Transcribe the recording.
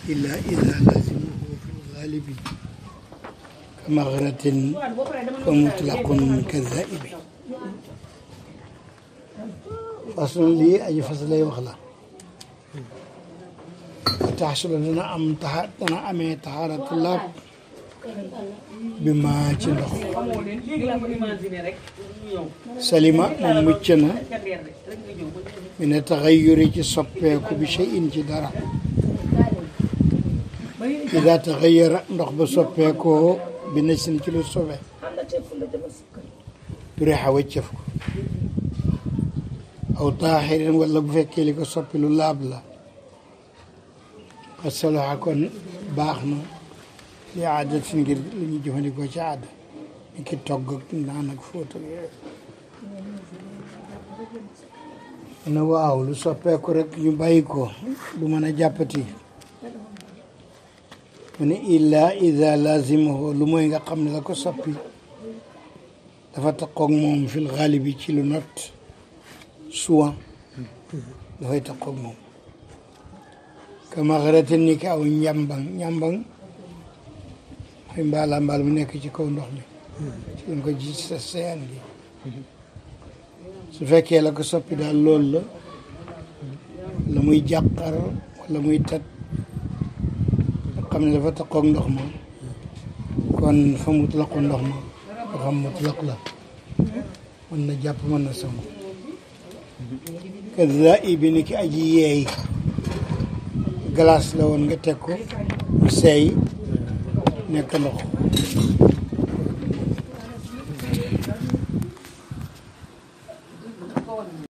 إلا إذا لازمه في الغالب كمغرة فمطلق كالذائب فصل لي أي فصل لي وخلا تحصل لنا أم تح... أنا أمي طهارة الله بما تندخ xamoo leen léegi laa ko imaginer rek ñu ñëw سليمة ممتنا ca leer rek rek nga ñëw ba ñu من التغير تصبك بشيء جدارا إذا تغير نخ بصبك بنسن كيلو صبح xam na te fu la demal si kër بريحة وجفك أو طاهر ولا بفكي لك صبي للاب لا الصلاة كون باخنا لعادة ngir li ñu jëfandikoo ci aada ni ki togg ak naan ak fóot ak yooyu ne waaw lu soppeeku rek ñu bàyyi ko du mën a jàppati mu ne illa ida lazimahu lu mooy nga xam ne la ko soppi dafa taqoog moom fil xaalibi ci lu not souvent dafay taqoog moom kama xaraten ni ki aw njàmbang njàmbang mooy mbaala mbaal mu nekk ci kaw ndox mi ci lañ ko ji sa seyaan gi su fekkee la ko soppi daal loolu la la muy jàqar wala muy tat nga xam ne dafa taqoog ndox ma kon fa mutlaqu ndox ma nga xam mutlaq la mën na jàpp mën na sangu kaza ibi ni ki aji yeey glace la woon nga teg ko mu seey nekk ndox